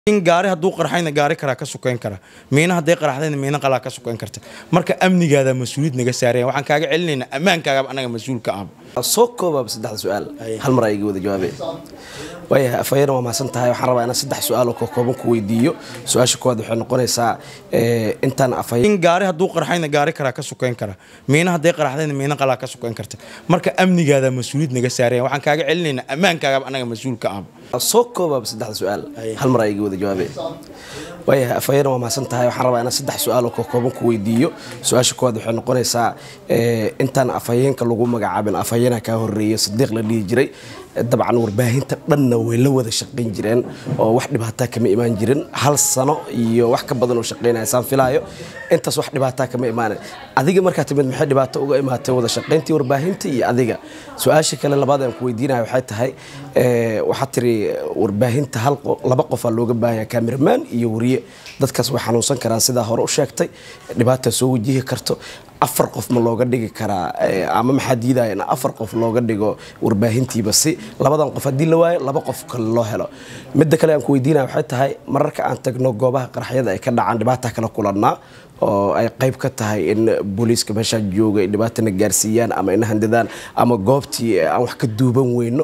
in gaari hadduu qarxayna gaari karaa ka sukeyn kara miina hadday qarxdayna miina qalaa ka sukeyn karta marka amnigaada mas-uuliyad naga saaraya waxaan kaaga celinaynaa ammaankaagaba anaga mas-uul ka ah soo koobaaba saddexda su-aal hal mar ayga wada jawaabe waayahay afhayeen waa mahadsan tahay waxaan rabaa inaan saddex su-aal oo kooban ku weydiiyo su-aasha koowaad waxay noqonaysaa intaan afhayeen in gaari hadduu qarxayna gaari karaa ka sukeyn kara miina hadday qarxdayna miina qalaa ka sukeyn karta marka amnigaada mas-uuliyad naga saaraya waxaan kaaga celinaynaa ammaankaagaba anaga mas-uul ka ah soo koobaaba saddexda su-aal hal mar ayga wada jawaabe waayahay afhayeen waa mahadsan tahay waxaan rabaa inaan saddex su-aal oo kooban ku weydiiyo su-aasha koowaad waxay noqonaysaa intaan afhayeenka lagu magacaabin afhayeenha kaa horeeya sadiiq la dhihi jiray dabcan warbaahinta dhanna way la wada shaqayn jireen oo wax dhibaataa kama imaan jirin hal sano iyo wax ka badan oo shaqaynaya saan filaayo intaas wax dhibaataa kama imaanan adiga markaa timid maxay dhibaato uga imaatay wada shaqayntii warbaahinta iyo adiga su-aasha kale labaad aan ku weydiinaya waxay tahay waxaad tiri warbaahinta hal laba qofaa looga baahanya cameraman iyo wariye dadkaas way xanuunsan karaan sidaa hore u sheegtay dhibaataa soo wajihi karto afar qof ma looga dhigi karaa ama maxaa diidaya in afar qof looga dhigo warbaahintiiba si labadan qof haddii la waayo laba qof kale loo helo midda kale aan ku weydiinaya waxay tahay mararka aan tagno goobaha qaraxyada ay ka dhacaan dhibaata kala kulannaa oo ay qayb ka tahay in booliiska meeshaa jooga ay dhibaatana gaarsiiyaan ama ina handadaan ama goobtii aan wax ka duuban weyno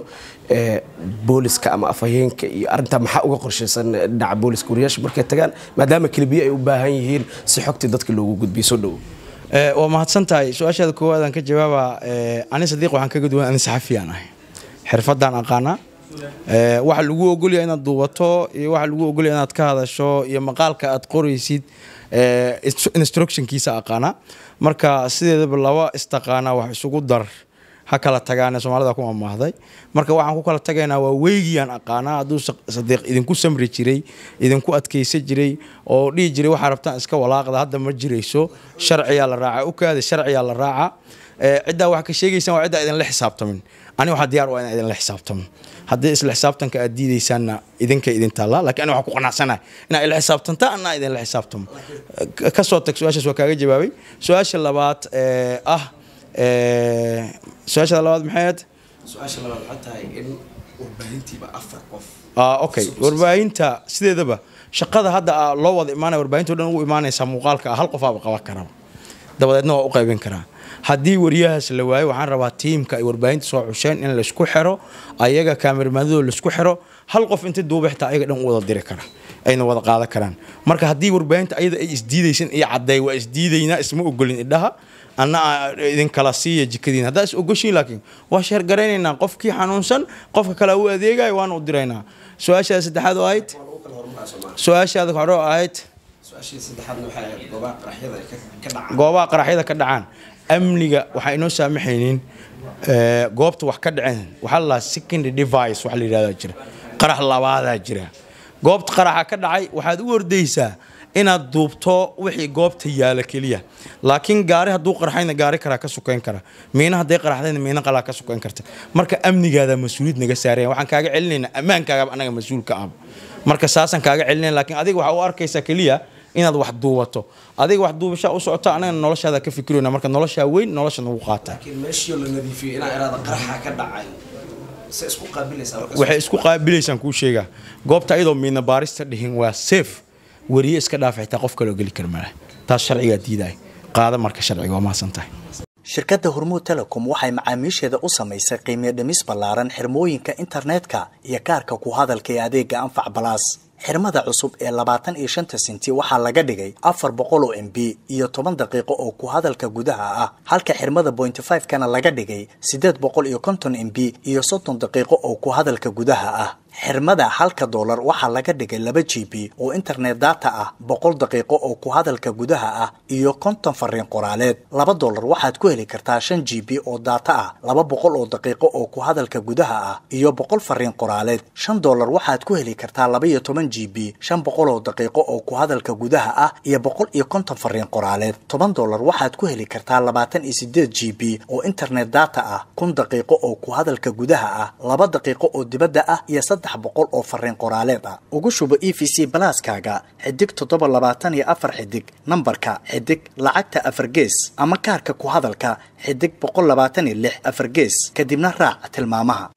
booliska ama afhayeenka iyo arintaa maxaa uga qorshaysan dhinaca booliska wariyaasha markay tagaan maadaama kelibiyo ay u baahan yihiin si xogtii dadka loogu gudbiyo soo dhowo waa mahadsan tahay su-aashaada koowaad aan ka jawaaba ani sadiiq waxaan kaga duwan ani saxafiyaan ahay xirfadaan aqaanaa waxa lagu ogolyahay inaad duubato iyo waxa lagu ogolyahay inaad ka hadasho iyo maqaalka aad qoraysid instructionkiisa aqaanaa marka sideedaba laba istaqaanaa wax isugu dar ha kala tagaane soomaalida ku amaahday marka waxaan ku kala tagaynaa waa weygiyaan aqaanaa hadduu sadiiq idinku samri jiray idinku adkaysa jiray oo dhihi jiray waxaa rabtaan iska walaaqda hadda ma jirayso sharciyaa la raaca ukaada sharciyaa la raaca ciddaa wax ka sheegaysaan waa ciddaa idinla xisaabtamin ani waxaa diyaar waa inaan idinla xisaabtamo haddii isla xisaabtanka aad diidaysaanna idinka idin taallaa lakiin ani waxaan ku qanacsanahay inaa ila xisaabtantaa anaa idinla xisaabtamo kasoo tag su-aashaas waa kaaga jawaabay su-aasha labaad ah su-aashada labaad maxayd su-aasha labaad waxay tahay in warbaahintiiba afar qof okay warbaahinta sideedaba shaqada hadda loo wada imaanaya warbaahinta o dhan ugu imaanaysaa muuqaalka hal qofaaba qaban karaba dabadeedna waa u qaybin karaa haddii wariyahaas la waayo waxaan rabaa tiimka ay warbaahinta soo xusheen in laysku xiro ayaga kaamirmaadadoo laisku xiro hal qof inta duuba xitaa ayaga dhan u wada diri kara ayna wada qaadan karaan marka haddii warbaahinta ayada ay isdiidaysan iyo cadday waa isdiidaynaa isma ogolin idhaha anna idinkala siiya jikadiin haddaa is ogoshiin laakiin waa sheergaraynaynaa qofkii xanuunsan qofka kale u adeegayo waana u diraynaa su-aashaada saddexaad oo ahayd su-aashaada hore oo ahayd goobaha qaraxyada ka dhacaan amniga waxaa inoo saamaxaynin goobta wax ka dhaceen waxaa la secondary device wax la yidhahdaa jira qarax labaadaa jira goobta qaraxa ka dhacay waxaad u ordaysaa inaad duubto wixii goobta yaala keliya laakiin gaari hadduu qarxayna gaari karaa ka sukeyn kara miina hadday qarxdayna miina qalaa ka sukeyn karta marka amnigaada mas-uuliyad naga saaraya waxaan kaaga celinaynaa ammaankaagaba anaga mas-uul ka ah marka saasaan kaaga celinaya laakiin adiga waxaa u arkaysaa keliya inaad wax duubato adiga wax duubashaa u socota anagana noloshaada ka fikirayna marka noloshaa weyn nolosha nagu qaata waxay isku qaabilaysaan kuu sheegaa goobta ayadoo miina baarista dhihin waa safe wariye iska dhaaf xitaa qof kaloo geli kara male taas sharcigaa diidaay qaada marka sharciga waa mahadsan tahay shirkadda hormuud telecom waxay macaamiisheeda u samaysay qiimiyo dhimis ballaaran xirmooyinka internetka iyo kaarka ku hadalka ee adeega anfac balaas xirmada cusub ee labaatan iyo shanta senti waxaa laga dhigay afar boqol oo m b iyo toban daqiiqo oo ku hadalka gudaha ah halka xirmada bointy five kana laga dhigay siddeed boqol iyo konton m b iyo soddon daqiiqo oo ku hadalka gudaha ah xirmada halka doolar waxaa laga dhigay laba g b oo internet data ah boqol daqiiqo oo ku hadalka gudaha ah iyo konton fariin qoraaleed laba doolar waxaad ku heli kartaa shan g b oo data ah laba boqol oo daqiiqo oo ku hadalka gudaha ah iyo boqol fariin qoraaleed shan doolar waxaad ku heli kartaa laba iyo toban g b shan boqol oo daqiiqo oo ku hadalka gudaha ah iyo boqol iyo konton fariin qoraaleed toban doolar waxaad ku heli kartaa labaatan iyo sideed g b oo internet data ah kun daqiiqo oo ku hadalka gudaha ah laba daqiiqo oo dibadda ah iyo saddex boqol oo fariin qoraaleed ah ugu shubo e v c balaaskaaga xidig toddoba labaatan iyo afar xidig nambarka xidig lacagta afar gees ama kaarka ku hadalka xidig boqol labaatan iyo lix afar gees kadibna raac tilmaamaha